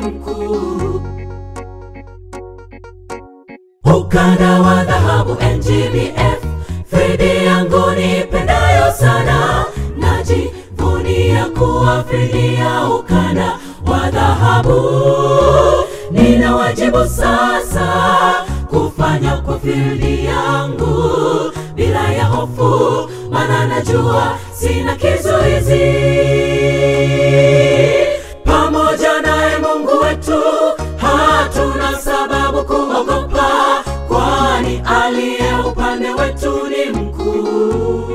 mkuu. Ukanda wa dhahabu NGBF, Fridi yangu nipendayo sana, najivunia kuwa Fridi ya ukanda wa dhahabu. Nina wajibu sasa kufanya kwa Fridi yangu bila ya hofu, maana najua sina kizuizi. Pamoja naye Mungu wetu hatuna sababu kuogopa, kwani aliye upande wetu ni mkuu.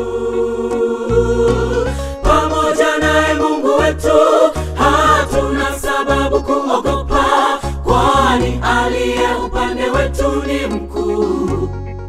Pamoja naye Mungu wetu hatuna sababu kuogopa, kwani aliye upande wetu ni mkuu.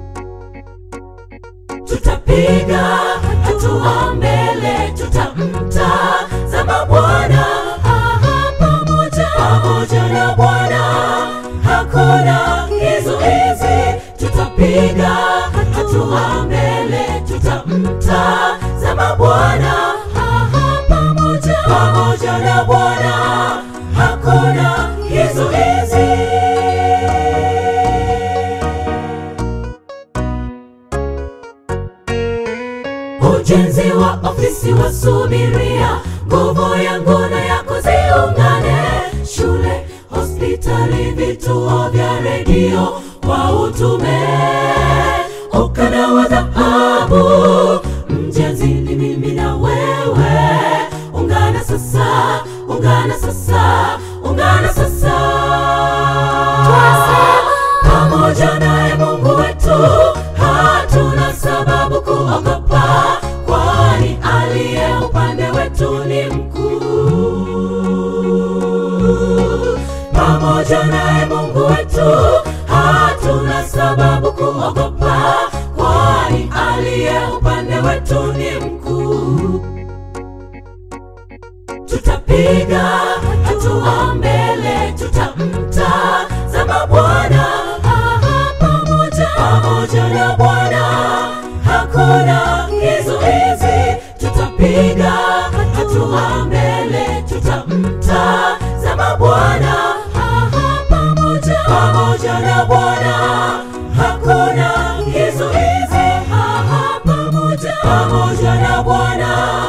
Tutapiga hatua mbele, tutamtazama Bwana aha, pamoja pamoja na Bwana hakuna kizuizi. Tutapiga hatua mbele, tutamtazama Bwana aha, pamoja pamoja na Bwana hakuna kizuizi. Ujenzi wa ofisi wasubiria, nguvu yangu na yako ziungane. Shule, hospitali, vituo vya redio kwa utume. Ukanda wa dhahabu, mjenzi ni mimi na wewe. Ungana sasa, ungana sasa, ungana sasa. Pamoja naye Mungu wetu hatuna sababu kuogopa, kwani aliye upande wetu ni mkuu. Pamoja naye Mungu wetu hatuna sababu kuogopa, kwani aliye upande wetu ni mkuu. Tutapiga hatua mbele, tutamtazama Bwana aha, pamoja pamoja na Bwana hakuna kizuizi. Tutapiga hatua mbele, tutamtazama Bwana aha, pamoja pamoja na Bwana hakuna kizuizi. Aha, pamoja pamoja na Bwana